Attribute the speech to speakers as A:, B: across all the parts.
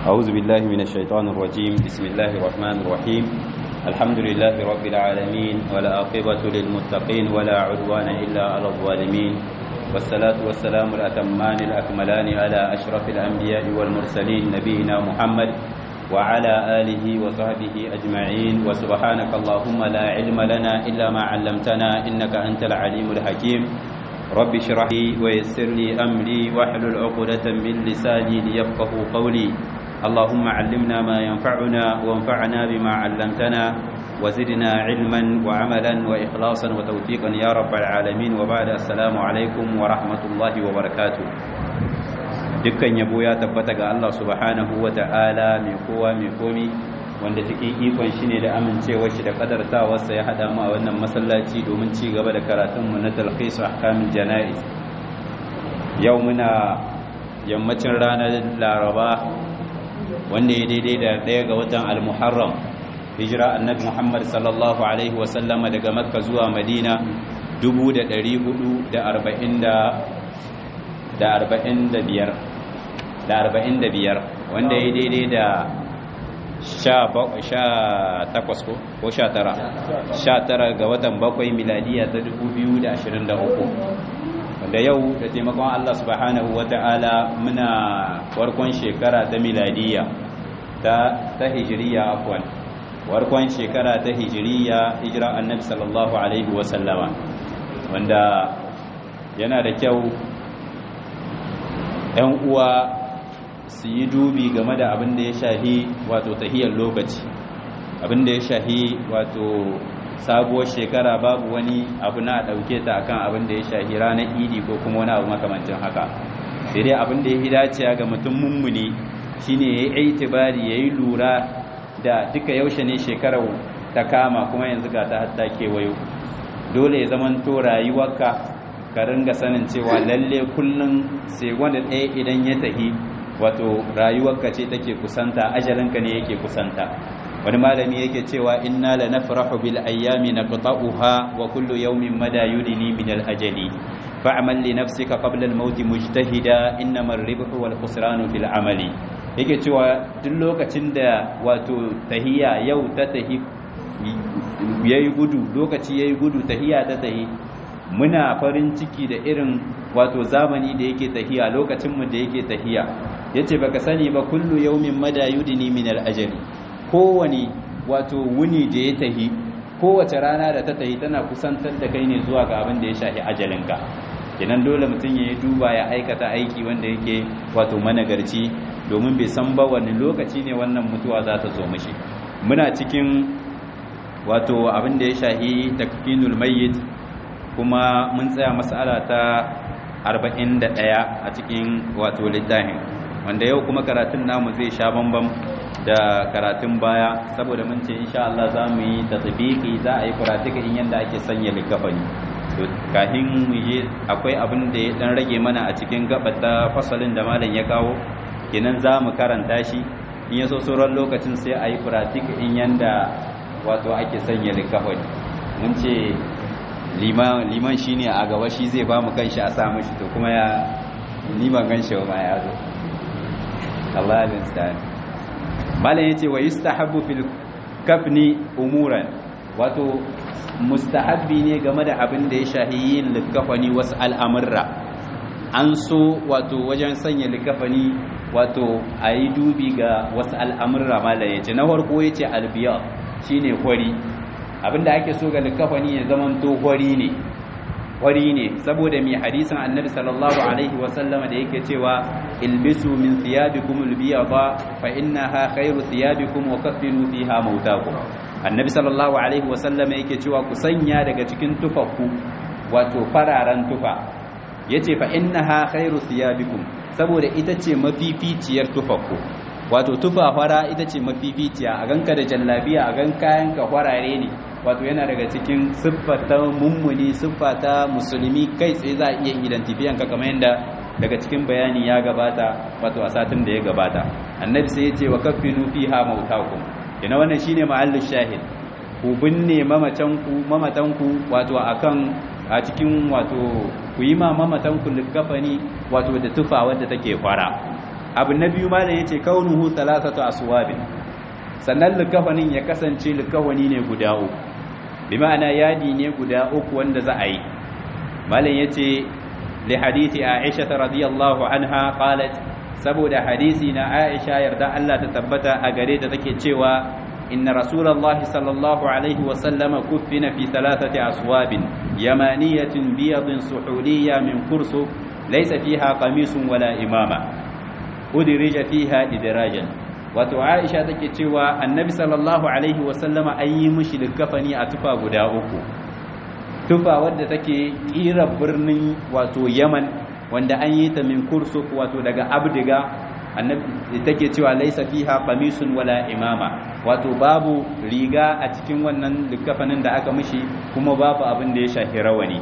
A: أعوذ بالله من الشيطان الرجيم بسم الله الرحمن الرحيم الحمد لله رب العالمين ولا عاقبة للمتقين ولا عدوان إلا على الظالمين والصلاة والسلام الأتمان الأكملان على أشرف الأنبياء والمرسلين نبينا محمد وعلى آله وصحبه أجمعين وسبحانك اللهم لا علم لنا إلا ما علمتنا إنك أنت العليم الحكيم رب اشرح لي ويسر لي أمري واحلل عقدة من لساني ليفقه قولي اللهم علمنا ما ينفعنا وانفعنا بما علمتنا وزدنا علما وعملا وإخلاصا وتوفيقا يا رب العالمين وبعد السلام عليكم ورحمة الله وبركاته dukkan yabo ya tabbata ga Allah subhanahu wa ta'ala mai kowa mai komi wanda cikin ikon shi ne da amincewar shi da kadartawarsa ya haɗa mu a wannan masallaci domin ci gaba da karatunmu na talhisu ahkamin jana'iz yau muna yammacin ranar laraba wanda ya daidai da ɗaya ga watan al-muharram hijira annabi muhammad sallallahu alaihi wasallama daga makka zuwa madina 445 wanda ya daidai da sha takwas ko sha tara sha tara ga watan bakwai miladiya ta 2023 wanda yau da taimakon Allah subhanahu wa ta'ala muna farkon shekara ta miladiya ta ta hijiriya afwan farkon shekara ta hijiriya hijira annabi sallallahu alaihi wa sallama wanda yana da kyau ‘yan uwa su yi dubi game da abin da ya shahi wato tahiyar lokaci abin da ya shahi wato sabuwar shekara babu wani abu na ɗauke ta akan abin da ya shahi ranar idi ko kuma wani abu makamancin haka sai dai abin da ya yi dacewa ga mutum mummuni shine ya yi itibari ya yi lura da duka yaushe ne shekarar ta kama kuma yanzu ga ta hatta kewayo dole ya zamanto rayuwarka ka ringa sanin cewa lalle kullum sai wanda ɗaya idan ya tahi wato rayuwarka ce take kusanta ajalinka ne yake kusanta wani malami yake cewa inna la nafrahu bil ayyami naqta'uha wa kullu yawmin mada yudini min al ajali fa'mal li nafsika qabla al maut mujtahida innama ar-ribhu wal khusranu fil amali yake cewa duk lokacin da wato tahiya yau ta tahi yayi gudu lokaci yayi gudu tahiya ta tahi muna farin ciki da irin wato zamani da yake tahiya lokacinmu da yake tahiya yace baka sani ba kullu yawmin mada yudini min al-ajali kowani wato wuni da ya tahi kowace rana da ta tahi tana kusantar da kai ne zuwa ga abin da ya shafi ajalinka kenan dole mutum ya duba ya aikata aiki wanda yake wato managarci domin bai san ba wani lokaci ne wannan mutuwa za ta zo mishi muna cikin wato abin da ya shafi takfinul mayyit kuma mun tsaya mas'ala ta 41 a cikin wato littafin wanda yau kuma karatun namu zai sha bambam da karatun baya saboda mun ce insha Allah za mu yi tatbiki za a yi kuratika in yanda ake sanya likafani to kafin mu yi akwai abin da ya dan rage mana a cikin gabata fasalin da malam ya kawo kenan za mu karanta shi in ya so sauran lokacin sai a yi kuratika in yanda wato ake sanya likafani mun ce liman shi ne a gaba shi zai ba mu kanshi a samun shi to kuma ya liman ganshi ma ya zo Allah ya tsani malam yace wa yustahabbu fil kafni umuran wato mustahabbi ne game da abin da ya shahi yin likafani wasu al'amurra an so wato wajen sanya likafani wato a yi dubi ga wasu al'amurra malam yace na farko yace albiya shine kwari abinda ake so ga likafani ya zaman to hori ne hori ne saboda mai hadisin annabi sallallahu alaihi wasallama da yake cewa ilbisu min thiyabikum albiyada fa innaha khairu thiyabikum wa kaffinu fiha mautakum annabi sallallahu alaihi wasallama yake cewa ku sanya daga cikin tufafku wato fararen tufa yace fa innaha khairu thiyabikum saboda ita ce mafificiyar tufafku wato tufa fara ita ce mafificiya a ganka da jallabiya a gan kayan ka farare ne wato yana daga cikin siffa ta mummuni siffa ta musulmi kai tsaye za a iya identifiyan ka kamar yadda daga cikin bayani ya gabata wato a satin da ya gabata annabi sai ya ce wa kaffinu fiha mautakum ina wannan shine mahallin shahid ku binne mamatanku mamatanku wato akan a cikin wato ku yi ma mamatanku likafani wato da tufa wadda take fara abu na biyu malam yace kaunuhu thalathatu aswabin sannan likafanin ya kasance likafani ne guda uku bi ma'ana yadi ne guda uku wanda za a yi malam yace li hadisi Aisha radiyallahu anha qalat saboda hadisi na Aisha yarda Allah ta tabbata a gare ta take cewa inna rasulullahi sallallahu alaihi wa sallama kuffina fi thalathati aswabin yamaniyatin biyadin suhuliyya min kursu laysa fiha qamisun wala imama udirija fiha idrajan wato Aisha take cewa annabi sallallahu alaihi wa sallama an yi mishi likafani a tufa guda uku tufa wadda take kira birnin wato Yaman wanda an yi ta min kursuk wato daga abdiga annabi take cewa laisa fiha qamisun wala imama wato babu riga a cikin wannan likafanin da aka mishi kuma babu abin da ya shafi rawani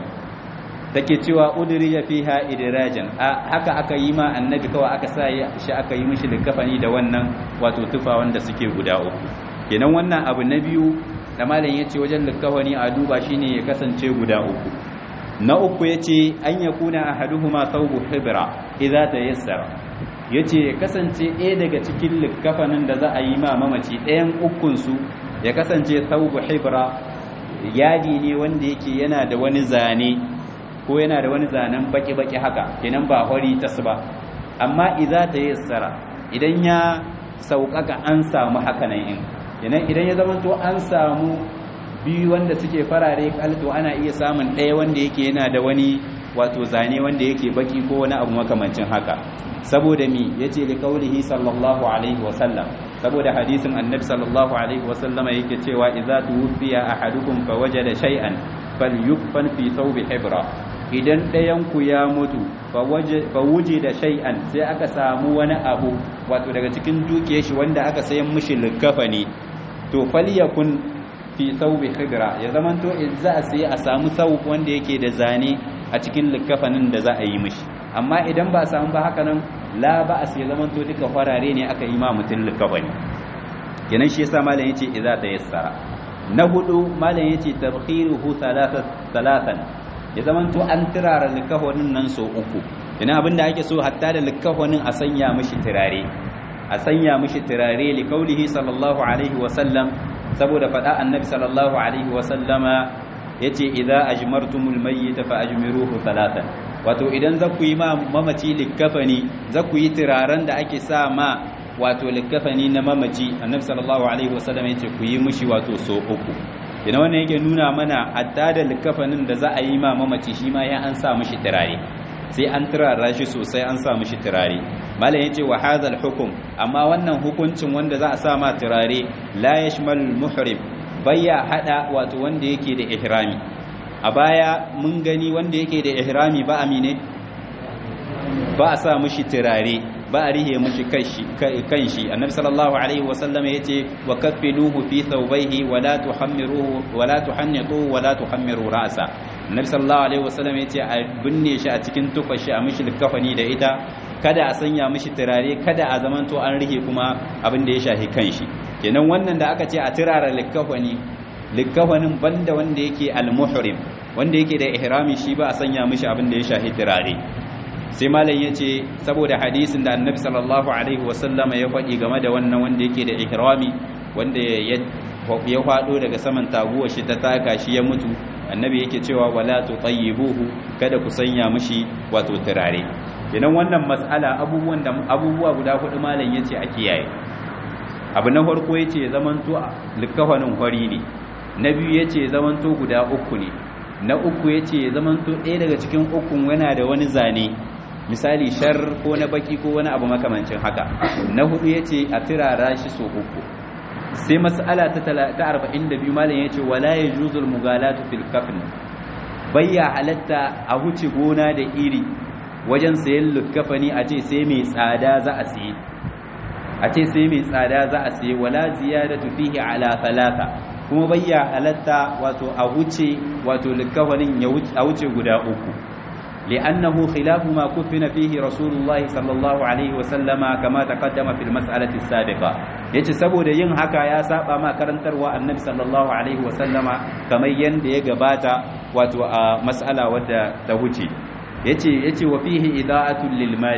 A: take cewa udrija fiha idrajan haka aka yi ma annabi kawai aka sa shi aka yi mishi likafani da wannan wato tufa wanda suke guda uku kenan wannan abu na biyu da malam yace wajen likafani a duba shine ya kasance guda uku na uku ya ce an ya kuna a haduhuma saubu hibira idza ta yassara ya ce kasance ɗaya daga cikin likafanin da za a yi ma mamaci ɗayan ukunsu ya kasance saubu hibira yadi ne wanda yake yana da wani zane ko yana da wani zanen baki-baki haka kenan ba hori tas ba amma idza ta yassara idan ya sauƙaƙa an samu hakanan in kenan idan ya zama to an samu biyu wanda suke farare kalto ana iya samun ɗaya wanda yake yana da wani wato zane wanda yake baki ko wani abu makamancin haka saboda mi yace li qaulihi sallallahu alaihi wa sallam saboda hadisin annabi sallallahu alaihi wa sallama yake cewa idza tuwfiya ahadukum fa wajada shay'an falyukfan fi thawbi hibra idan ɗayan ku ya mutu fa wuje da shay'an sai aka samu wani abu wato daga cikin dukiyar shi wanda aka sayan mishi likafani to falyakun fi saubi khidra ya zamanto za a sai a samu sau wanda yake da zane a cikin likafanin da za a yi mishi amma idan ba a samu ba haka nan la ba a sai zamanto duka farare ne aka yi ma mutum likafani kenan shi yasa malam yace idza tayassara na hudu malam yace tabkhiruhu thalathan ya zamanto an turara likafanin nan so uku ina abinda ake so hatta da likafanin a sanya mishi turare a sanya mishi turare li kaulihi sallallahu alaihi wa sallam saboda faɗa annabi sallallahu alaihi wasallama ya ce idan ajmartumul mayyita fa ajmiruhu talatan wato idan za ku yi ma mamaci likkafani za ku yi turaren da ake sa ma wato likkafani na mamaci annabi sallallahu alaihi wasallama ya ce ku yi mushi wato so uku ina wannan yake nuna mana hatta da likkafanin da za a yi ma mamaci shi ma ya an sa mishi turare sai an turara shi sosai an sa mishi turare malam yace wa hadha hukum amma wannan hukuncin wanda za a sa ma turare la yashmal muhrim bayya hada wato wanda yake da ihrami a baya mun gani wanda yake da ihrami ba amine ba a sa mishi turare ba a rihe mishi kanshi annabi sallallahu alaihi wasallam yace wa kaffinuhu fi thawbayhi wa la tuhammiruhu wa la tuhannitu wa la tuhammiru ra'sa annabi sallallahu alaihi wasallam yace a binne shi a cikin tufashi a mishi kafani da ita kada a sanya mishi turare kada a zamanto an rihe kuma abin da ya shafi kanshi kenan wannan da aka ce a turara likafani likafanin banda wanda yake al-muhrim wanda yake da ihrami shi ba a sanya mishi abin da ya shafi turare sai malam ya ce saboda hadisin da annabi sallallahu alaihi wasallam ya faɗi game da wannan wanda yake da ihrami wanda ya faɗo daga saman taguwa shi ta taka shi ya mutu annabi yake cewa wala tutayyibuhu kada ku sanya mishi wato turare kenan wannan mas'ala abubuwan da abubuwa guda hudu malam yace a kiyaye abu na farko yace zamanto likafanin hori ne na biyu yace zamanto guda uku ne na uku yace zamanto ɗaya daga cikin ukun yana da wani zane misali shar ko na baki ko wani abu makamancin haka na hudu yace a tirara shi so uku sai mas'ala ta 42 malam yace wala yajuzul mugalatu fil kafn bayya halatta a huce gona da iri wajen sayan lukafani a ce sai mai tsada za a siye a ce sai mai tsada za a siye wala ziyadatu fihi ala thalatha kuma bayya halatta wato a huce wato lukafanin a wuce guda uku لأنه خلاف ما كفن فيه رسول الله صلى الله عليه وسلم كما تقدم في المسألة السابقة yace saboda yin haka ya saba ma karantarwa annabi sallallahu alaihi wasallama kamar yanda ya gabata wato a mas'ala wadda ta wuce yace yace wa fihi ida'atul lil mali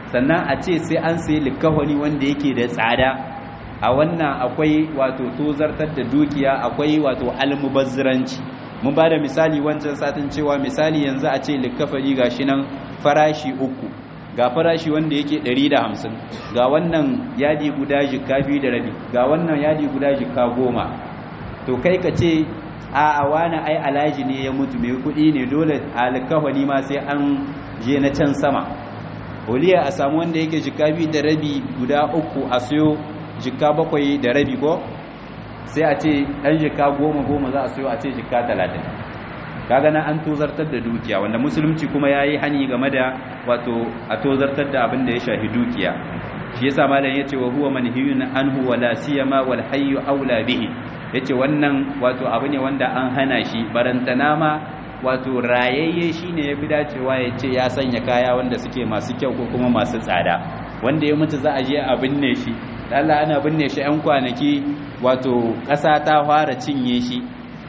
A: sannan a ce sai an sayi likafani wanda yake da tsada a wannan akwai wato tozartar da dukiya akwai wato almubazziranci mun ba da misali wancan satin cewa misali yanzu a ce likafani gashi nan farashi uku ga farashi wanda yake 150 ga wannan yadi guda jikka biyu da rabi ga wannan yadi guda jikka goma to kai ka ce a wani ai alaji ne ya mutu mai kudi ne dole alkawani ma sai an je na can sama oliya a samu wanda yake jikka biyu da rabi guda uku a siyo jikka bakwai da rabi ko sai a ce ɗan jikka goma goma za a siyo a ce jikka talatin kaga nan an tozartar da dukiya wanda musulunci kuma ya yi hani game da wato a tozartar da abin da ya shafi dukiya shi yasa malam yace wa huwa manhiyun anhu wala siyama wal hayyu aula bihi yace wannan wato abu ne wanda an hana shi barantana ma wato rayayye shine yafi dacewa yace ya sanya kaya wanda suke masu kyau ko kuma masu tsada wanda ya mutu za a je a binne shi Allah ana binne shi 'yan kwanaki wato ƙasa ta fara cinye shi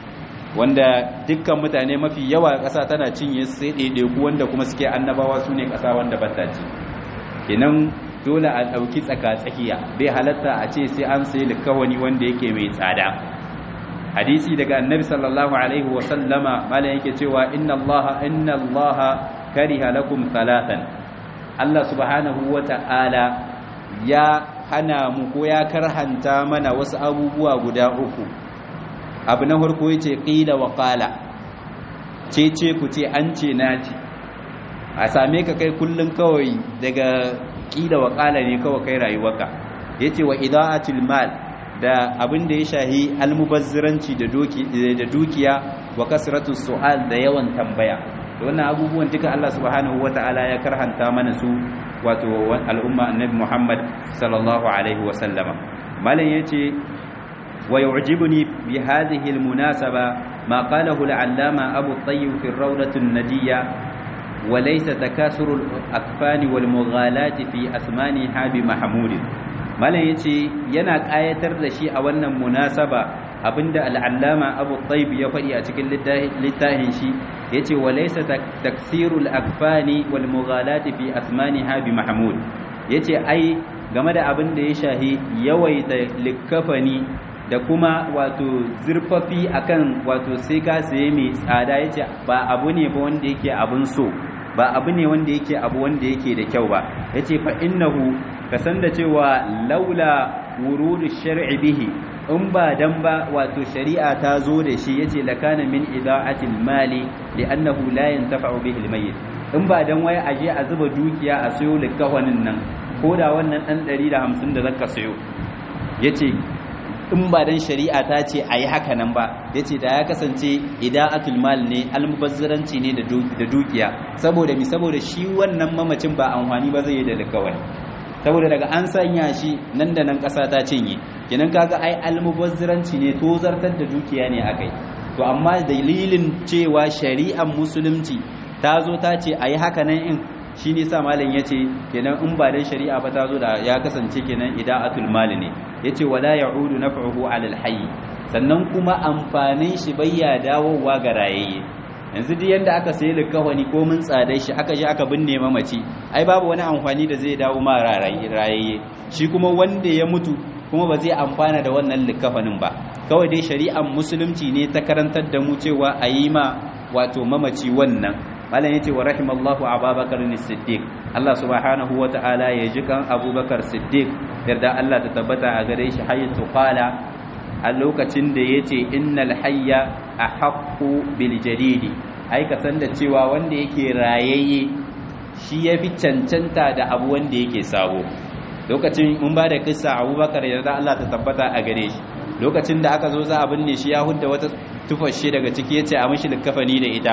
A: wanda dukkan mutane mafi yawa ƙasa tana cinye sai ɗaiɗaiku wanda kuma suke annabawa su ne ƙasa wanda bata ci kenan dole a ɗauki tsaka-tsakiya bai halatta a ce sai an sai likawani wanda yake mai tsada hadisi daga annabi sallallahu alaihi wa sallama malam yake cewa inna allaha inna allaha kariha lakum thalathan Allah subhanahu wa ta'ala ya hana mu ko ya karhanta mana wasu abubuwa guda uku abu na farko yace qila wa qala ce ce ku ce an ce na ce a same ka kai kullun kawai daga qila wa qala ne kawai kai rayuwarka yace wa idaatul mal da abin da ya shahi almubazziranci da doki da dukiya wa kasratu su'al da yawan tambaya wannan abubuwan duka Allah subhanahu wata'ala ya karhanta mana su wato al'umma annabi Muhammad sallallahu alaihi wa sallama malam yace wa yu'jibuni bi hadhihi almunasaba ma qalahu al-allama Abu Tayyib fi ar-rawdah an-nadiyya wa laysa takasuru al-akfani wal mughalati fi asmaniha bi mahmud malam yace yana kayatar da shi a wannan munasaba abinda al-allama Abu Tayyib ya faɗi a cikin littafin shi yace walaysa taksirul akfani wal mughalati fi asmaniha bi mahmud yace ai game da abin da ya shahi yawaita likafani da kuma wato zurfafi akan wato sai ka saye mai tsada yace ba abu ne ba wanda yake abun so ba abu ne wanda yake abu wanda yake da kyau ba yace fa innahu kasan da cewa laula wurudu shar'i bihi in ba dan ba wato shari'a ta zo da shi yace lakana min ida'atil mali li'annahu la yantafa'u bihi al-mayyit in ba dan wai aje a zuba dukiya a sayo likawanin nan ko da wannan dan 150 da zaka sayo yace in ba dan shari'a ta ce ayi haka nan ba yace da ya kasance ida'atul mal ne almubazziranci ne da dukiya saboda mi saboda shi wannan mamacin ba amfani ba zai yi da likawani saboda daga an sanya shi nan da nan ƙasa ta cinye kenan kaga ai almubazziranci ne to zartar da dukiya ne akai to amma dalilin cewa shari'ar musulunci ta zo ta ce ayi haka nan in shi ne sa malam yace kenan in ba dan shari'a ba ta zo da ya kasance kenan ida'atul mal ne yace wala ya'udu naf'uhu 'ala al-hayy sannan kuma amfanin shi bayya dawowa ga rayayye yanzu duk yanda aka sayi likawani ko mun tsadai shi aka je aka binne mamaci ai babu wani amfani da zai dawo ma rayayye shi kuma wanda ya mutu kuma ba zai amfana da wannan likafanin ba kawai dai shari'ar musulunci ne ta karantar da mu cewa a yi ma wato mamaci wannan malam yace wa rahimallahu abubakar siddiq Allah subhanahu wa ta'ala ya ji kan abubakar siddiq yarda Allah ta tabbata a gare shi hayatu qala a lokacin da ya ce innal hayya a haƙƙo biljadidi ai ka san da cewa wanda yake rayayye shi ya fi cancanta da abu wanda yake sabo lokacin mun ba da kissa abubakar yarda Allah ta tabbata a gare shi lokacin da aka zo za a binne shi ya hudda wata tufashe daga ciki ya ce a mashi likafani da ita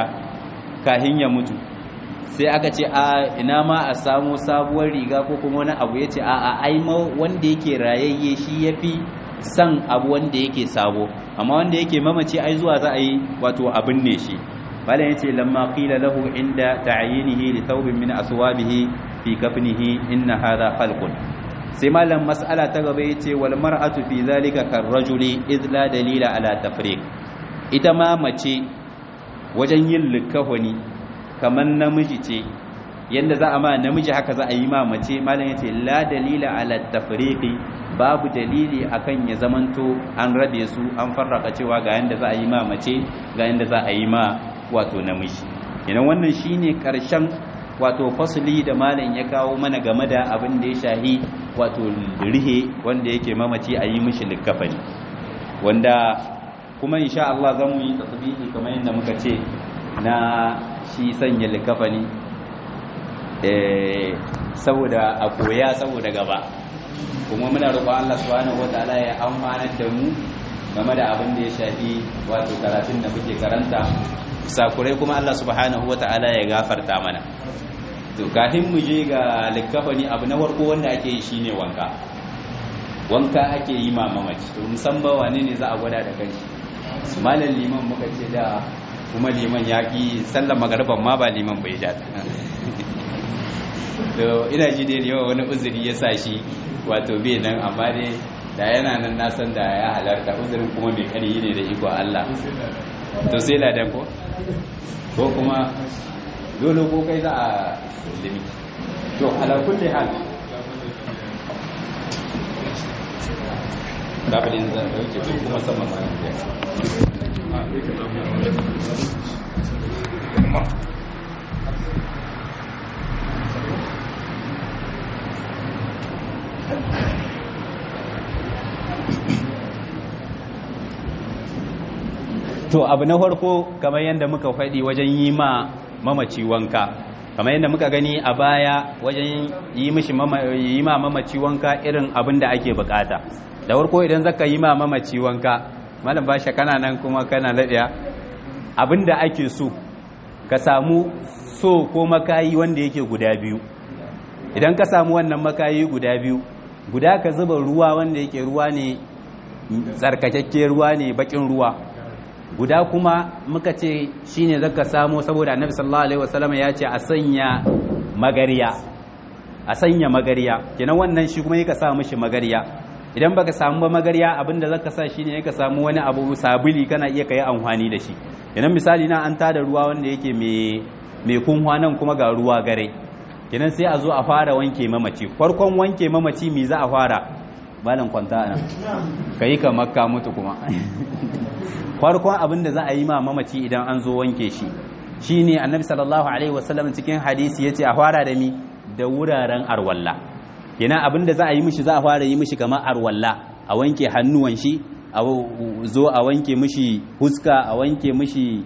A: kahin ya mutu sai aka ce a ina ma a samu sabuwar riga ko kuma wani abu ya ce a a ai wanda yake rayayye shi ya fi san abu wanda yake sabo amma wanda yake mamace ai zuwa za a yi wato abin ne shi malam yace lamma qila lahu inda ta'yinihi li thawbin min aswabihi fi kafnihi inna hadha khalqun sai malam mas'ala ta gaba yace wal mar'atu fi zalika kar rajuli id la dalila ala tafriq ita ma mace wajen yin likafani kaman namiji ce yanda za a ma namiji haka za a yi ma mace malam yace la dalila ala tafriqi babu dalili akan ya zamanto an rabe su an farraka cewa ga yanda za a yi ma mace ga yanda za a yi ma wato namiji idan wannan shine karshen wato fasli da malam ya kawo mana game da abin da ya shahi wato rihe wanda yake mamaci a yi mishi likafani wanda kuma insha Allah zan mu yi tasbihi kamar yadda muka ce na shi sanya likafani eh saboda a koya saboda gaba kuma muna roƙon Allah subhanahu wataala ya amfanar da mu game da abin da ya shafi wato karatun da muke karanta sakurai kuma Allah subhanahu wataala ya gafarta mana to kafin mu je ga likafani abu na farko wanda ake yi shine wanka wanka ake yi ma mamaci to musamman wane ne za a gwada da kanshi malam liman muka ce da kuma liman ya ki sallar magarban ma ba liman bai ja ta to ina ji dai yawa wani uzuri ya sa shi wato bai nan amma dai da yana nan na san da ya halarta uzurin kuma mai kari ne da iko Allah to sai ladan ko ko kuma dole ko kai za a limi to ala kulli hal kabilin zan dauke su kuma sama ma to abu na farko kamar yadda muka faɗi wajen yi ma mamaci wanka kamar yadda muka gani a baya wajen yi mishi yi ma mamaci wanka irin abin da ake bukata da farko idan zaka yi ma mamaci wanka malam basha kana nan kuma kana laɗiya abin da ake so ka samu so ko makayi wanda yake guda biyu idan ka samu wannan makayi guda biyu guda ka zuba ruwa wanda yake ruwa ne tsarkakakke ruwa ne bakin ruwa guda kuma muka ce shine zaka samu saboda annabi sallallahu alaihi wasallam ya ce a sanya magariya a sanya magariya kenan wannan shi kuma yake sa mishi magariya idan baka samu ba magariya abinda zaka sa shine yake samu wani abu sabuli kana iya kai amfani da shi kenan misali na an tada ruwa wanda yake mai mai kunwa nan kuma ga ruwa gare kenan sai a zo a fara wanke mamaci farkon wanke mamaci me za a fara malam kwanta ana kai ka makka mutu kuma farkon abin da za a yi ma mamaci idan an zo wanke shi shine annabi sallallahu alaihi wasallam cikin hadisi yace a fara da mi da wuraren arwalla kenan abin da za a yi mishi za a fara yi mishi kamar arwalla a wanke hannuwan shi a zo a wanke mishi huska a wanke mishi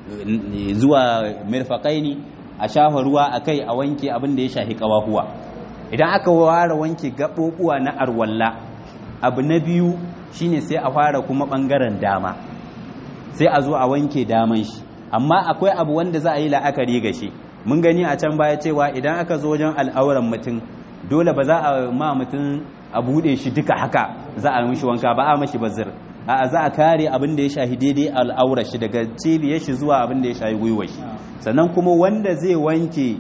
A: zuwa mirfaqaini a shafa ruwa akai a wanke abin da ya shafi kawahuwa idan aka ware wanke gaɓoɓuwa na arwalla abu na biyu shine sai a fara kuma ɓangaren dama sai a zo a wanke daman shi amma akwai abu wanda za a yi la'akari ga shi mun gani a can baya cewa idan aka zo wajen al'auran mutum dole ba za a ma mutum a buɗe shi duka haka za a mishi wanka ba a mashi bazir a za a kare abin da ya shahi daidai al'aurar shi daga cibiyar shi zuwa abin da ya shahi gwiwar shi sannan kuma wanda zai wanke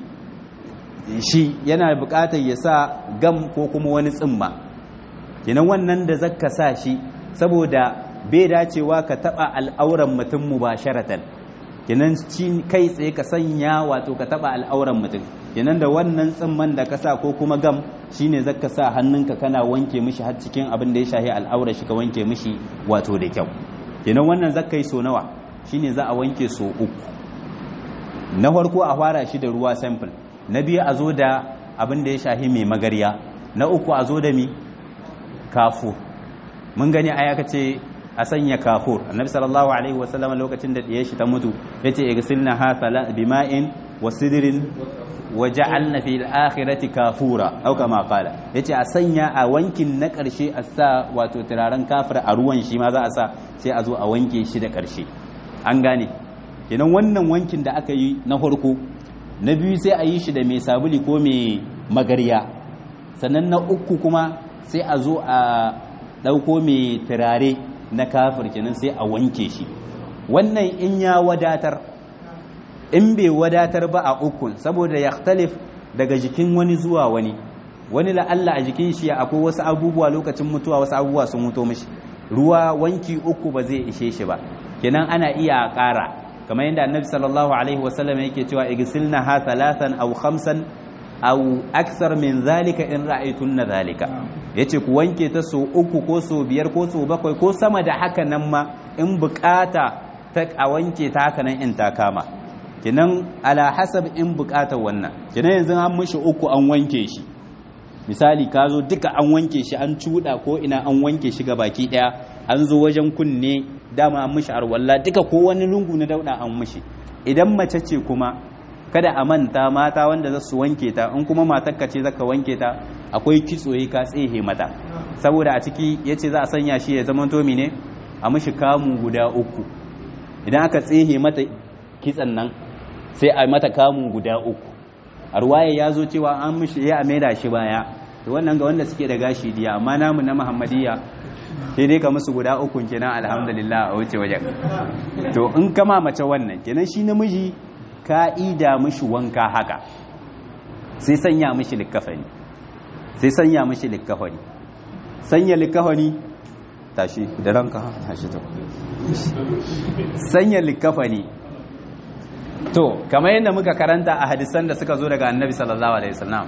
A: shi yana buƙatar ya sa gam ko kuma wani tsimma kenan wannan da zaka sa shi saboda bai dacewa ka taba al'auran mutum mubasharatan kenan kai tsaye ka sanya wato ka taba al'auran mutum kenan da wannan tsimman da ka sa ko kuma gam shine zaka sa hannunka kana wanke mishi har cikin abin da ya shahi al'aurar shi ka wanke mishi wato da kyau kenan wannan zaka yi so nawa shine za a wanke so uku na farko a fara shi da ruwa sample na biyu a zo da abin da ya shahi mai magarya na uku a zo da mi kafu mun gani a aka ce a sanya kafur annabi sallallahu alaihi wasallam lokacin da diye shi ta mutu yace igsilna ha sala bima'in wa sidrin wa ja'alna fil akhirati kafura au kama qala yace a sanya a wankin na karshe a sa wato turaren kafir a ruwan shi ma za a sa sai a zo a wanke shi da karshe an gane kenan wannan wankin da aka yi na farko na biyu sai a yi shi da mai sabuli ko mai magarya sannan na uku kuma sai a zo a ɗauko mai turare na kafir kenan sai a wanke shi wannan in ya wadatar in bai wadatar ba a ukun saboda ya daga jikin wani zuwa wani wani la'alla a jikin shi akwai wasu abubuwa lokacin mutuwa wasu abubuwa sun mutu mishi ruwa wanki uku ba zai ishe shi ba kenan ana iya ƙara kamar yadda annabi sallallahu alaihi wasallam yake cewa igsilna ha thalathan aw khamsan aw akthar min zalika in ra'aytunna zalika yace ku wanke ta so uku ko so biyar ko so bakwai ko sama da haka nan ma in bukata ta a wanke ta haka nan in ta kama kinan ala hasab in bukatar wannan kinan yanzu an mishi uku an wanke shi misali ka zo duka an wanke shi an cuda ko ina an wanke shi ga baki daya an zo wajen kunne dama an mishi arwalla duka ko wani lungu na dauda an mishi idan mace ce kuma kada a manta mata wanda za su wanke ta in kuma matarka ce zaka wanke ta akwai kitsoyi ka tsehe mata saboda a ciki yace za a sanya shi ya zama to ne a mishi kamu guda uku idan aka tsehe mata kitsan nan sai a mata kamun guda uku a ruwaye ya zo cewa an mishi ya maida shi baya to wannan ga wanda suke da gashi diya amma namu na muhammadiyya sai dai ka musu guda uku kenan alhamdulillah a wuce wajen to in kama mace wannan kenan shi namiji ka'ida mishi wanka haka sai sanya mishi likkafani sai sanya mishi likkafani sanya likkafani tashi da ranka tashi to sanya likkafani to kamar yadda muka karanta a hadisan da suka zo daga annabi sallallahu alaihi wasallam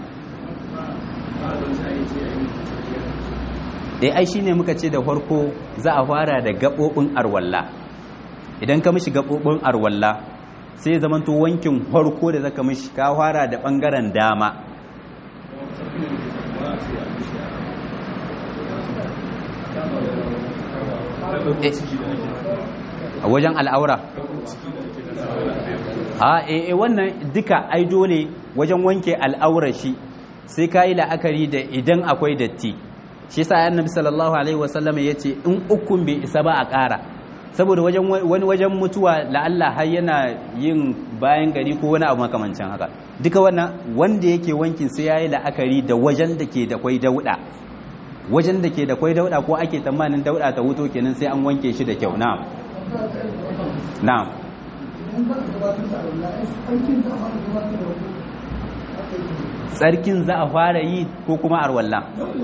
A: dai ai shine muka ce da farko za a fara da gabobin arwalla idan ka mishi gabobin arwalla sai ya zamanto wankin farko da zaka mishi ka fara da bangaren dama a wajen al'aura a e wannan duka ai dole wajen wanke al'aura shi sai ka yi la'akari da idan akwai datti shi sa annabi sallallahu alaihi wasallam ya ce in ukun bai isa ba a ƙara saboda wani wajen mutuwa la'alla har yana yin bayan gari ko wani abu makamancin haka duka wannan wanda yake wankin sai ya yi la'akari da wajen da ke da kwai dauɗa wajen da ke da kwai dauɗa ko ake tsammanin dauɗa ta wuto kenan sai an wanke shi da kyau na'am na'am tsarkin za a fara yi ko kuma arwalla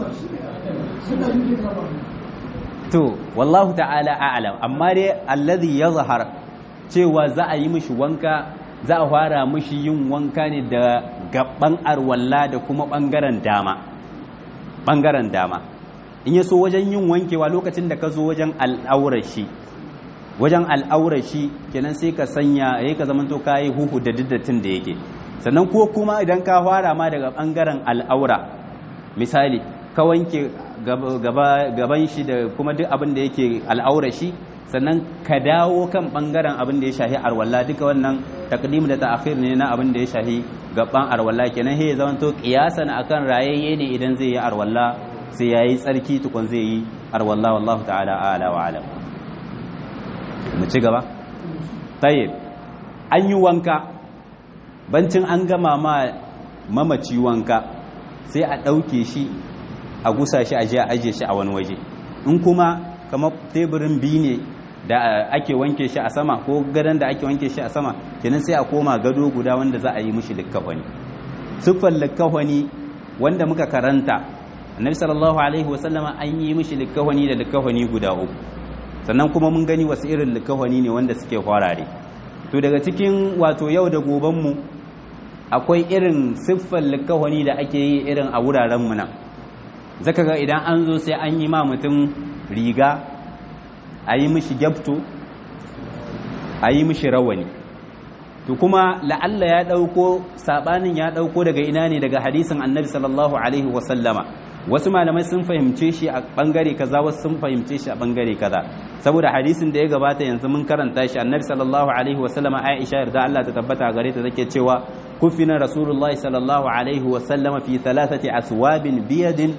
A: to wallahu ta'ala a'lam amma dai allazi yazhar cewa za a yi mishi wanka za a fara mishi yin wanka ne da gaban arwalla da kuma bangaren dama bangaren dama in yaso wajen yin wankewa lokacin da ka zo wajen al'aurar shi wajen al'aurar shi kenan sai ka sanya yayi ka zamanto kai huhu da diddatin da yake sannan ko kuma idan ka fara ma daga bangaren al'aura misali ka wanke gaban shi da kuma duk abin da yake al'aura shi sannan ka dawo kan bangaren abin da ya shahi arwalla duka wannan takdim da ta'khir ne na abin da ya shahi gaban arwalla kenan he zaman to qiyasan akan rayayye ne idan zai yi arwalla sai yayi tsarki tukun zai yi arwalla wallahu ta'ala a'la wa alam mu ci gaba tayyib an yi wanka bancin an gama ma mamaci wanka sai a ɗauke shi a gusa shi a je a ajiye shi a wani waje in kuma kamar teburin biyu ne da ake wanke shi a sama ko gadon da ake wanke shi a sama kenan sai a koma gado guda wanda za a yi mishi likkafani siffar likkafani wanda muka karanta annabi sallallahu alaihi wasallama an yi mishi likkafani da likkafani guda uku sannan kuma mun gani wasu irin likkafani ne wanda suke kwarare to daga cikin wato yau da gobenmu akwai irin siffar likkafani da ake yi irin a wuraren mu nan zaka ga idan an zo sai an yi ma mutum riga a yi mishi gyabto a yi mishi rawani to kuma la'alla ya ɗauko saɓanin ya ɗauko daga ina ne daga hadisin annabi sallallahu alaihi wasallama wasu malamai sun fahimce shi a ɓangare kaza wasu sun fahimce shi a ɓangare kaza saboda hadisin da ya gabata yanzu mun karanta shi annabi sallallahu alaihi wasallama aisha yarda Allah ta tabbata gare ta take cewa kufina rasulullahi sallallahu alaihi wasallama fi thalathati aswabin biyadin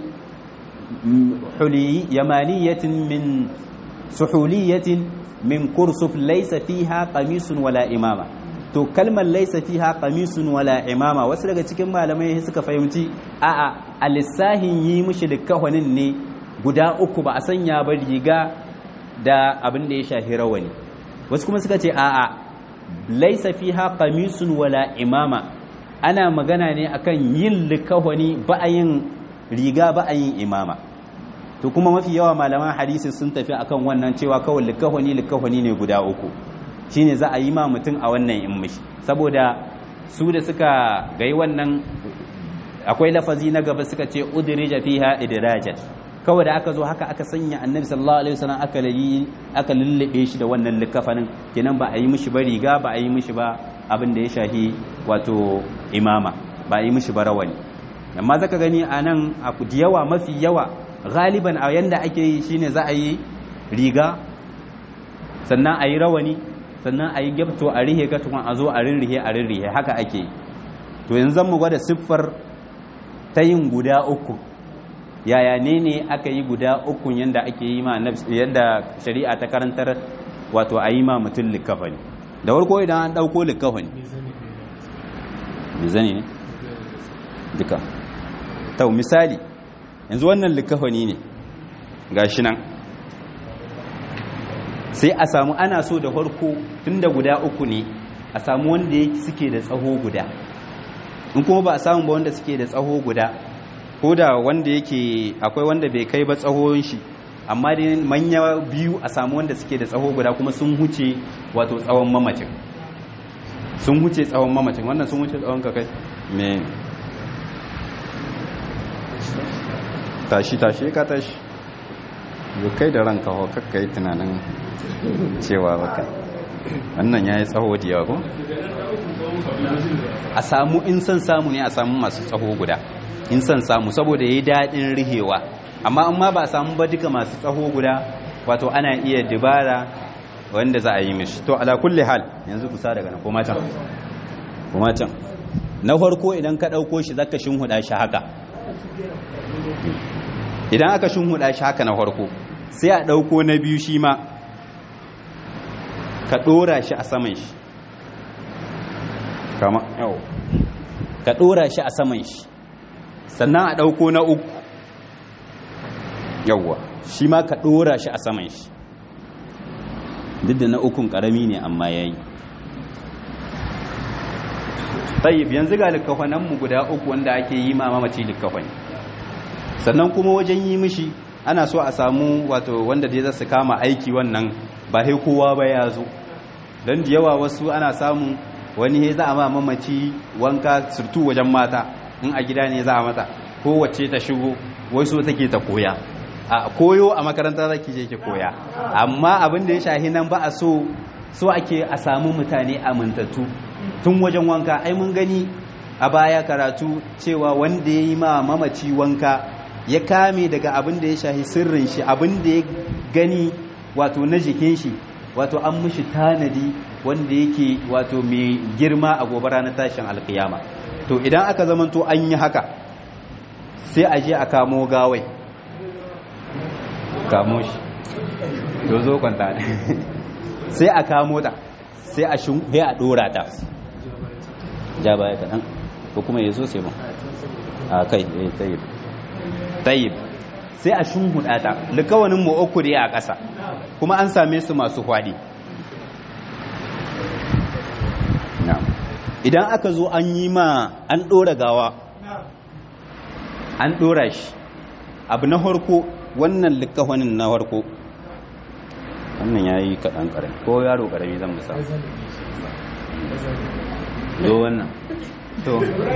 A: حلي يمانية من سحولية من كرسف ليس فيها قميص ولا إمامة to kalmar laisa fiha qamisun wala imama wasu daga cikin malamai suka fahimci a'a a lissahin yi mishi likkafanin ne guda uku ba a sanya ba riga da abin da ya shafi rawani wasu kuma suka ce a'a laisa fiha qamisun wala imama ana magana ne akan yin likkafani ba a yin riga ba a yin imama to kuma mafi yawa malaman hadisi sun tafi akan wannan cewa kawai likahwani likahwani ne guda uku shine za a yi ma mutum a wannan in mishi saboda su da suka gai wannan akwai lafazi na gaba suka ce udrija fiha idrajat kawai da aka zo haka aka sanya annabi sallallahu alaihi wasallam aka yi aka lullube shi da wannan likafanin kenan ba a yi mishi ba riga ba a yi mishi ba abin da ya shahi wato imama ba a yi mishi ba rawani amma zaka gani a nan a yawa mafi yawa galiban a yanda ake yi shine za a yi riga sannan a yi rawani sannan a yi gyabto a rihe ka tukun a zo a rinrihe a rinrihe haka ake yi to yanzu zan mu gwada siffar ta yin guda uku yaya ne ne aka yi guda uku yanda ake yi ma yadda shari'a ta karantar wato a yi ma mutum likafani da warko idan an ɗauko likafani mizani ne duka tau misali yanzu wannan likafani ne ga shi nan sai a samu ana so da farko tun da guda uku ne a samu wanda suke da tsaho guda in kuma ba a samu ba wanda suke da tsaho guda ko da wanda yake akwai wanda bai kai ba tsahon shi amma dai manya biyu a samu wanda suke da tsaho guda kuma sun huce wato tsawon mamacin sun huce tsawon mamacin wannan sun huce tsawon kakai me tashi tashi ka tashi yau kai da ranka ho kakka yi tunanin cewa baka wannan ya yi tsaho da yawa ko a samu in son samu ne a samu masu tsaho guda in son samu saboda ya yi daɗin rihewa amma in ma ba a samu ba duka masu tsaho guda wato ana iya dibara wanda za a yi mishi to ala kulli hal yanzu kusa daga nan kuma can kuma can na farko idan ka ɗauko shi zaka shinhuda shi haka idan aka shinhuda shi haka na farko sai a ɗauko na biyu shi ma ka ɗora shi a saman shi kama yau ka ɗora shi a saman shi sannan a ɗauko na uku yauwa shi ma ka ɗora shi a saman shi duk da na ukun ƙarami ne amma ya yi tayyib yanzu ga likkafananmu guda uku wanda ake yi ma mamaci likkafani sannan kuma wajen yi mishi ana so a samu wato wanda dai za su kama aiki wannan ba sai kowa ba ya zo don da yawa wasu ana samun wani he za a ma mamaci wanka surtu wajen mata in a gida ne za a mata kowace ta shigo wai so take ta koya a koyo a makaranta zaki je ki koya amma abin da ya shahi nan ba a so so ake a samu mutane amintattu tun wajen wanka ai mun gani a baya karatu cewa wanda ya yi ma mamaci wanka ya kame daga abin da ya shahi sirrin shi abin da ya gani wato na jikin shi wato an mushi tanadi wanda yake wato mai girma a gobe ranar tashin alkiyama to idan aka zamanto an yi haka sai a je a kamo gawai kamo shi to zo kwanta sai a kamo ta sai a shun sai a dora ta ja baya kaɗan ko kuma ya zo sai mu a kai eh tayyib tayyib sai a shunhuɗa ta likawanin mu uku ne a ƙasa kuma an same su masu hwadi idan aka zo an yi ma an ɗora gawa an ɗora shi abu na harko wannan likawanin na harko wannan ya yi kaɗan ƙarami ko yaro ƙarami zan musa zo wannan to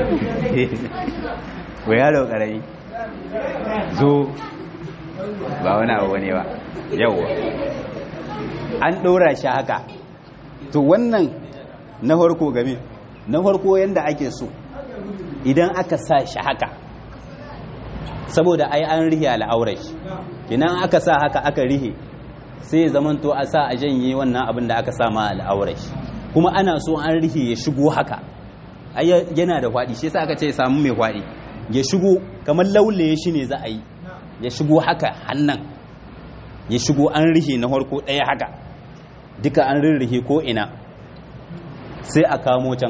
A: ko yaro ƙarami zo ba wani abu ne ba yauwa an ɗora shi haka to wannan na farko game na farko yadda ake so idan aka sa shi haka saboda ai an rihe al'aurar shi idan aka sa haka aka rihe sai ya zamanto a sa a janye wannan abin da aka sa ma al'aurar shi kuma ana so an rihe ya shigo haka yana da faɗi shi yasa aka ce samu mai faɗi ya shigo kamar laulaye shi ne za a yi ya shigo haka hannan ya shigo an rihe na harko ɗaya haka duka an rirrihe ko ina sai a kamo can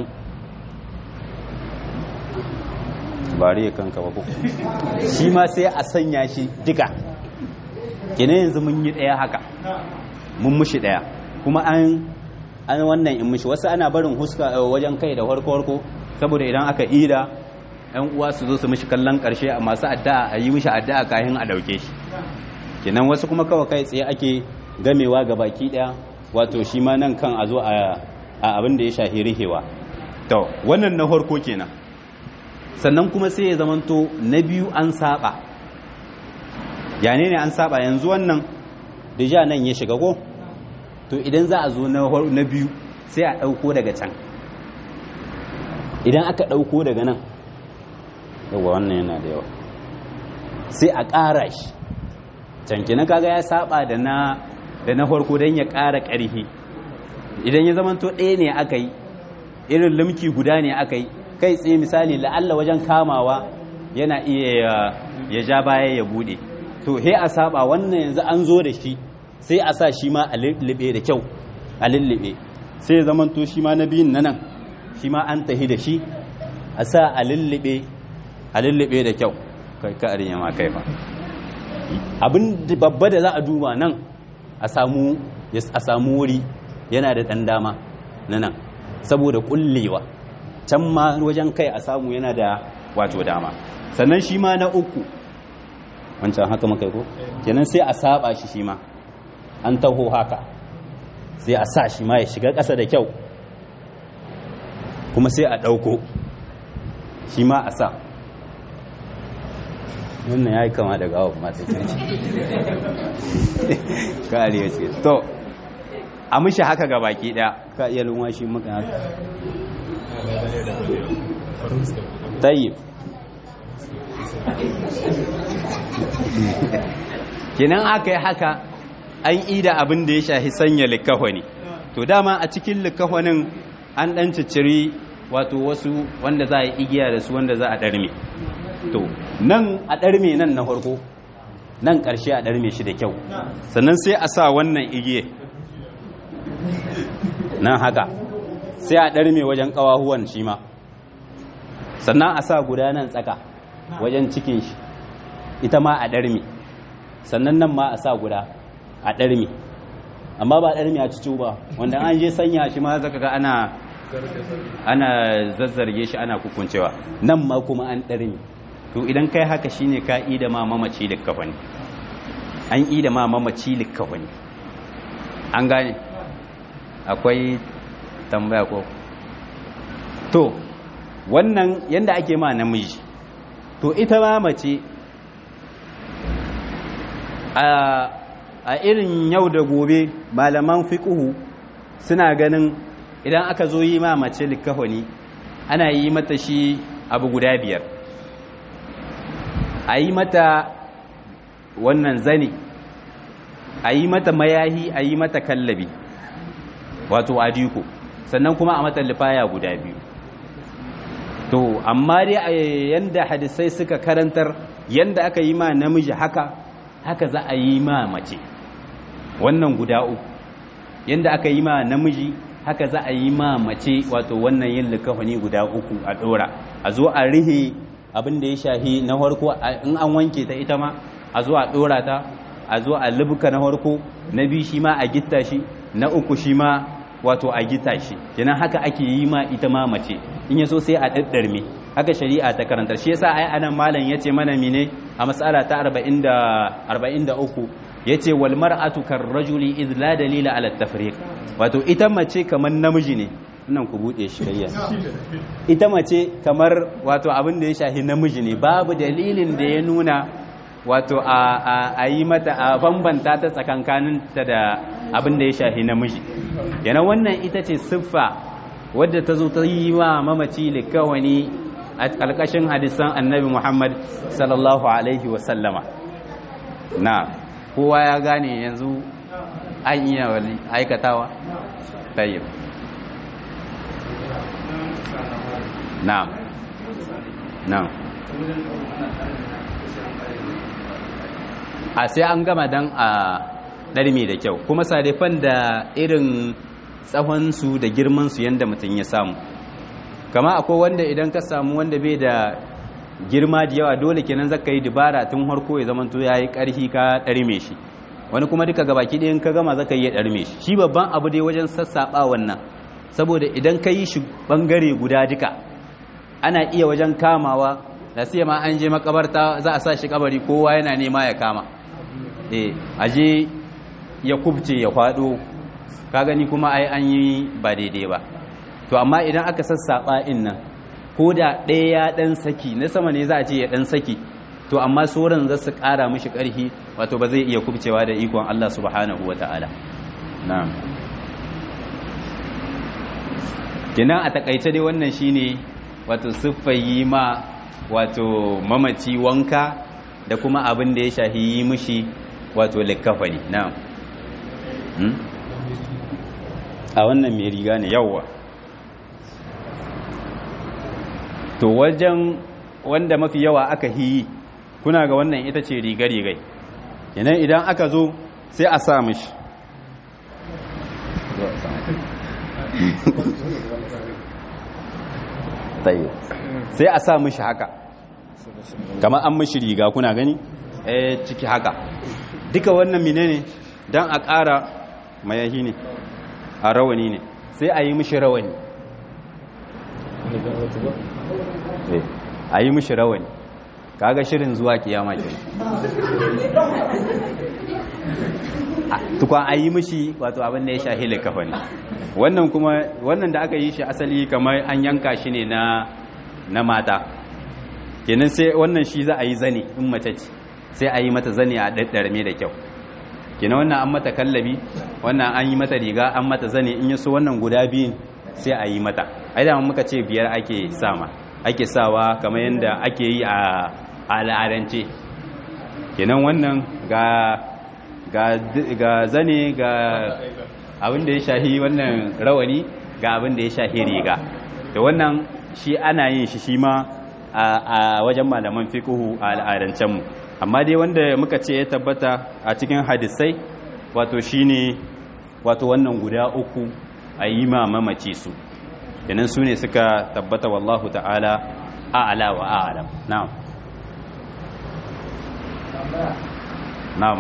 A: bari ya kanka ba ko shi ma sai a sanya shi duka kina yanzu mun yi ɗaya haka mun mushi ɗaya kuma an an wannan in mushi wasu ana barin huska wajen kai da harko-harko saboda idan aka ida yan uwa su zo su mishi kallon karshe a masu addu'a a yi mishi addu'a kayan a dauke shi kenan wasu kuma kawai kai tsaye ake gamewa ga baki daya wato shi ma nan kan a zo a abin da ya shahi rihewa to wannan na farko kenan sannan kuma sai ya zamanto na biyu an saba yane ne an saba yanzu wannan ja nan ya shiga ko to idan za a zo na biyu sai a ɗauko daga can idan aka ɗauko daga nan yawa wannan yana da yawa sai a ƙara shi canki na kaga ya saba da na da na farko don ya ƙara ƙarfi idan ya zamanto ɗaya ne aka yi irin limki guda ne aka yi kai tsaye misali la'alla wajen kamawa yana iya ya ja baya ya bude to he a saba wannan yanzu an zo da shi sai a sa shi ma a lullube da kyau a lullube sai zaman to shi ma na biyun na nan shi ma an tahi da shi a sa a lullube a lullube da kyau kai ka arinya ma kai fa abin babba da za a duba nan a samu a samu wuri yana da ɗan dama na nan saboda kullewa can ma wajen kai a samu yana da wato dama sannan shi ma na uku wancan haka makai ko kenan sai a saba shi shi ma an taho haka sai a sa shi ma ya shiga ƙasa da kyau kuma sai a ɗauko shi ma a sa wannan ya yi kama da gawa masu kirki ka aliyu ce to a mishi haka ga baki ɗaya ka iya lunwa shi maka haka tayyib kinan aka yi haka an ida abin da ya shahi sanya likahwani to dama a cikin likahwanin an dan cicciri wato wasu wanda za a yi igiya da su wanda za a ɗarme to nan a ɗarme nan na farko nan ƙarshe a ɗarme shi da kyau sannan sai a sa wannan igiye nan haka sai a ɗarme wajen ƙawahuwan shi ma sannan a sa guda nan tsaka wajen cikin shi ita ma a ɗarme sannan nan ma a sa guda a ɗarme amma ba ɗarme a cicu ba wanda an je sanya shi ma zaka ga ana ana zazzarge shi ana kukuncewa nan ma kuma an ɗarme to idan kai haka shine ka ida ma mamaci likkafani an ida ma mamaci likkafani an gane akwai tambaya ko to wannan yanda ake ma namiji to ita ma mace a irin yau da gobe malaman fiqhu suna ganin idan aka zo yi ma mace likafani ana yi mata shi abu guda biyar a yi mata wannan zane a yi mata mayahi a yi mata kallabi wato adiko sannan kuma a mata lifaya guda biyu to amma dai yanda hadisai suka karantar yanda aka yi ma namiji haka haka za a yi ma mace wannan guda uku yanda aka yi ma namiji haka za a yi ma mace wato wannan yin likafani guda uku a dora a zo a rihe abin da ya shahi na farko in an wanke ta ita ma a zo a dora ta a zo a lubuka na farko na biyu shi ma a gitta shi na uku shi ma wato a gita shi kenan haka ake yi ma ita ma mace in yaso sai a daddarme haka shari'a ta karanta shi yasa ai anan malam yace mana mine a mas'ala ta 40 da 43 yace wal mar'atu kar rajuli id la dalila ala tafriq wato ita mace kamar namiji ne nan ku bude shi kayya ita mace kamar wato abin da ya shahi namiji ne babu dalilin da ya nuna wato a yi mata a bambanta ta tsakankaninta da abin da ya shahi namiji yana wannan ita ce siffa wadda ta zo ta yi wa mamaci likawani a ƙarƙashin hadisan annabi muhammad sallallahu alaihi wasallama na kowa ya gane yanzu an iya aikatawa tayyib na'am na'am a sai an gama dan a ɗarme da kyau kuma sadefan da irin tsawonsu da girmansu yadda mutum ya samu kama akwai wanda idan ka samu wanda bai da girma da yawa dole kenan zaka yi dubara tun harko ya zamanto ya yi ƙarfi ka ɗarme shi wani kuma duka gabaki ɗayan ka gama zaka yi ɗarme shi shi babban abu dai wajen sassaɓa wannan saboda idan ka yi shi ɓangare guda duka ana iya wajen kamawa da sai ma an je makabarta za a sa shi kabari kowa yana nema ya kama eh aje ya kubce ya kwado ka gani kuma ai an yi ba daidai ba to amma idan aka sassaɓa in nan ko da ɗaya ya ɗan saki na sama ne za a ce ya ɗan saki to amma sauran za su ƙara mishi ƙarfi wato ba zai iya kubcewa da ikon Allah subhanahu wa ta'ala na'am kenan a takaice dai wannan shine wato siffayi ma wato mamaci wanka da kuma abin da ya shahi yi mishi wato likkafani na'am a wannan mai riga ne yawwa to wajen wanda mafi yawa aka hiyi kuna ga wannan ita ce riga-rigai yanayi idan aka zo sai a sa mishi sai a sa mishi haka kamar an mishi riga kuna gani eh ciki haka duka wannan menene dan a ƙara mayahi ne a rawani ne sai a yi mishi rawani a yi mishi rawani kaga shirin zuwa kiyama ke tukwa a yi mishi wato abin da ya shahi likafani wannan kuma wannan da aka yi shi asali kamar an yanka shi ne na na mata kenan sai wannan shi za a yi zane in mace ce sai a yi mata zane a daddarme da kyau kenan wannan an mata kallabi wannan an yi mata riga an mata zane in yaso wannan guda biyun sai a yi mata ai da muka ce biyar ake sama ake sawa kamar yadda ake yi a al'adance kenan wannan ga ga zane ga abin da ya shahi wannan rawani ga abin da ya shahi riga da wannan shi ana yin shi shi ma a wajen malaman fiqhu a al'adancen mu amma dai wanda muka ce ya tabbata a cikin hadisai wato shine wato wannan guda uku a yi ma mamaci su kenan su ne suka tabbata wallahu ta'ala a'ala wa a'lam na'am na'am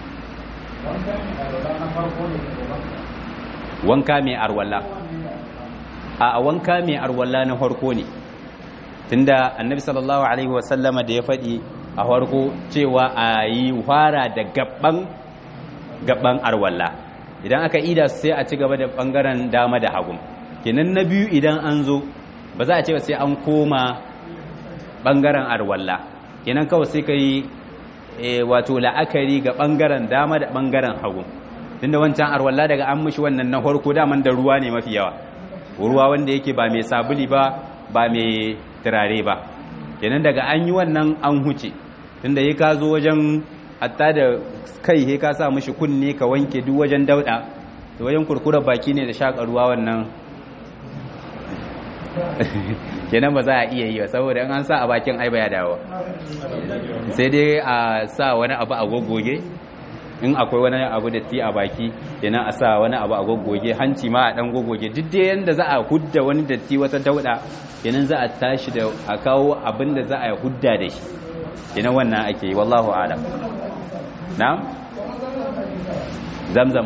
A: wanka mai arwalla a wanka mai arwalla na farko ne tunda annabi sallallahu alaihi wasallama da ya faɗi a farko cewa a yi fara da gaban gaban arwalla idan aka ida sai a ci gaba da bangaren dama da hagu kenan na biyu idan an zo ba za a ce sai an koma bangaren arwalla kenan kawai sai ka yi wato la'akari ga bangaren dama da bangaren hagu tunda wancan arwalla daga an mishi wannan na farko daman da ruwa ne mafi yawa ruwa wanda yake ba mai sabuli ba ba mai turare ba kenan daga an yi wannan an huce tunda ya ka zo wajen hatta da kai he ka sa mishi kunne ka wanke duk wajen dauda da wajen kurkurar baki ne da shaka ruwa wannan kenan ba za a iya yi ba saboda an sa a bakin ai baya dawo sai dai a sa wani abu a goggoge in akwai wani abu da ti a baki kenan a sa wani abu a goggoge hanci ma a dan goggoge duk da yanda za a hudda wani datti wata dauda kenan za a tashi da a kawo abin da za a hudda da shi kenan wannan ake yi wallahu alam na'am zamzam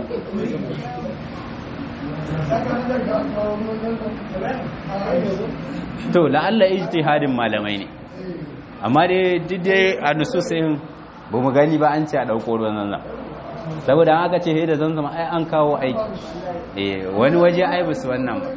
A: to la'alla ijtihadin malamai ne amma dai dai a nususin ba mu gani ba an ce a ɗauko ruwan zanzam saboda aka ce da zanzam ai an kawo aiki eh wani waje ai ba su wannan ba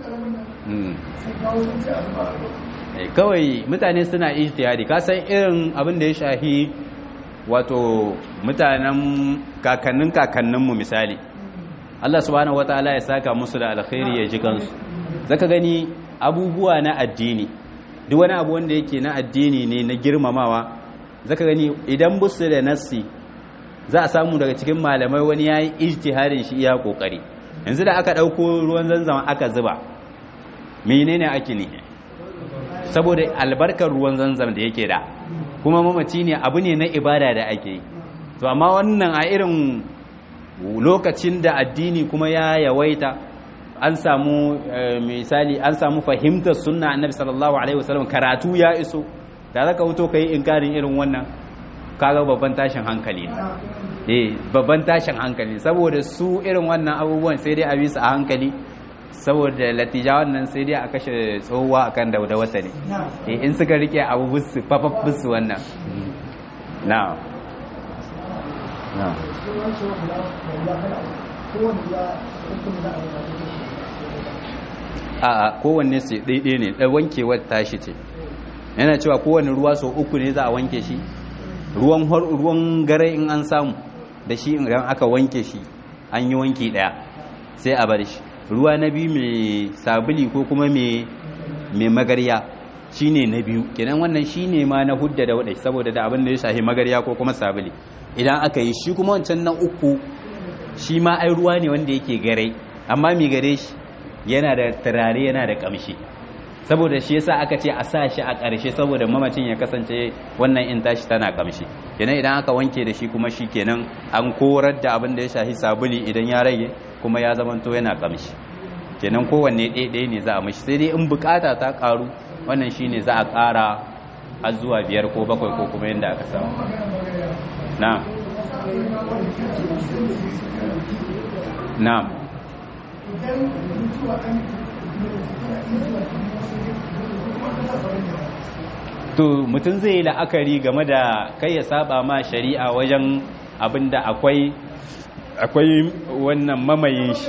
A: kawai mutane suna ijtihadi ka san irin abin da ya shahi wato mutanen kakannin kakanninmu misali Allah subhanahu wataala ya saka musu da alkhairi ya ji kansu zaka gani abubuwa na addini duk wani abu wanda yake na addini ne na girmamawa zaka gani idan busu da nassi za a samu daga cikin malamai wani yayi ijtihadin shi iya kokari yanzu da aka dauko ruwan zanzama aka zuba menene ake ne saboda albarkar ruwan zanzam da yake da kuma mamaci ne abu ne na ibada da ake yi to amma wannan a irin lokacin da addini kuma ya yawaita an samu misali an samu fahimtar sunna annabi sallallahu alaihi wasallam karatu ya iso da zaka wuto kai inkarin irin wannan kaga babban tashin hankali ne eh babban tashin hankali saboda su irin wannan abubuwan sai dai a bisa a hankali saboda latijawan nan sai dai a kashe tsohuwa akan dauda wata ne eh in suka rike abu bisu fafaf bisu wannan na'am na'am a kowanne sai daidai ne ɗan wankewar tashi ce yana cewa kowanne ruwa sau uku ne za a wanke shi ruwan ruwan gare in an samu da shi idan aka wanke shi an yi wanki ɗaya sai a bar shi ruwa na biyu mai sabuli ko kuma mai magarya shine na biyu kenan wannan shine ma na hudda da wadai saboda da abin da ya shahi magarya ko kuma sabuli idan aka yi shi kuma wancan na uku shi ma ai ruwa ne wanda yake gare amma mai gare shi yana da turare yana da kamshi saboda shi yasa aka ce a sa shi a ƙarshe saboda mamacin ya kasance wannan in tashi tana kamshi kenan idan aka wanke da shi kuma shi kenan an korar da abin da ya shahi sabuli idan ya rage kuma ya zamanto yana kamshi kenan kowanne ɗaya ne za a mashi sai dai in bukata ta ƙaru wannan shine za a ƙara har zuwa biyar ko bakwai ko kuma yadda aka samu na'am na'am to mutum zai yi la'akari game da kai ya saba ma shari'a wajen abin da akwai akwai wannan mamayin shi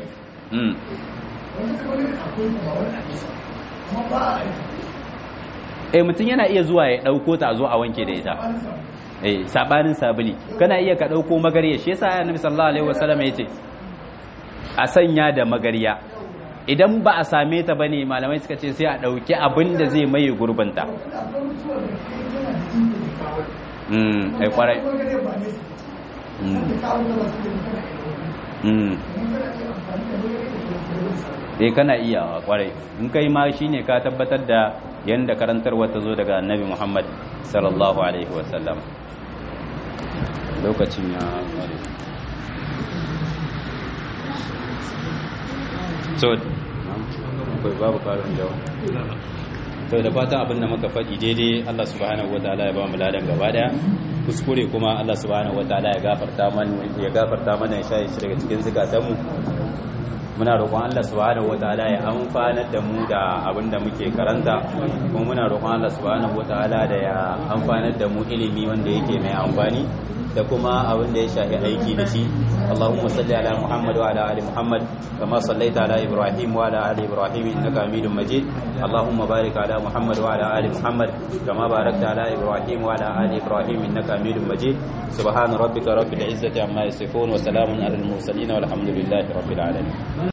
A: eh mutum yana iya zuwa ya ɗauko ta zo a wanke da ita eh sabanin sabuli kana iya ka ɗauko magarya shi yasa annabi sallallahu alaihi wasallam yace a sanya da magarya idan ba a same ta bane malamai suka ce sai a ɗauki abin da zai maye gurbinta mm ai kwarai dai kana iya kwarai in kai ma shine ka tabbatar da yanda karantarwa ta zo daga annabi Muhammad sallallahu alaihi wasallam lokacin ya kware so akwai babu karin jawo to da fatan abin da muka faɗi daidai Allah subhanahu wataala ya ba mu ladan gaba daya kuskure kuma Allah subhanahu wataala ya gafarta mana ya gafarta mana ya shaye shi daga cikin zukatanmu muna roƙon Allah subhanahu wataala ya amfanar da mu da abin da muke karanta kuma muna roƙon Allah subhanahu wataala da ya amfanar da mu ilimi wanda yake mai amfani da kuma abin da ya shafi aiki da shi Allahumma salli ala Muhammad wa ala ali Muhammad kama sallaita ala Ibrahim wa ala ali Ibrahim innaka Hamidum Majid Allahumma barik ala Muhammad wa ala ali Muhammad kama barakta ala Ibrahim wa ala ali Ibrahim innaka Hamidum Majid subhana rabbika rabbil izzati amma yasifun wa salamun alal mursalin walhamdulillahi rabbil alamin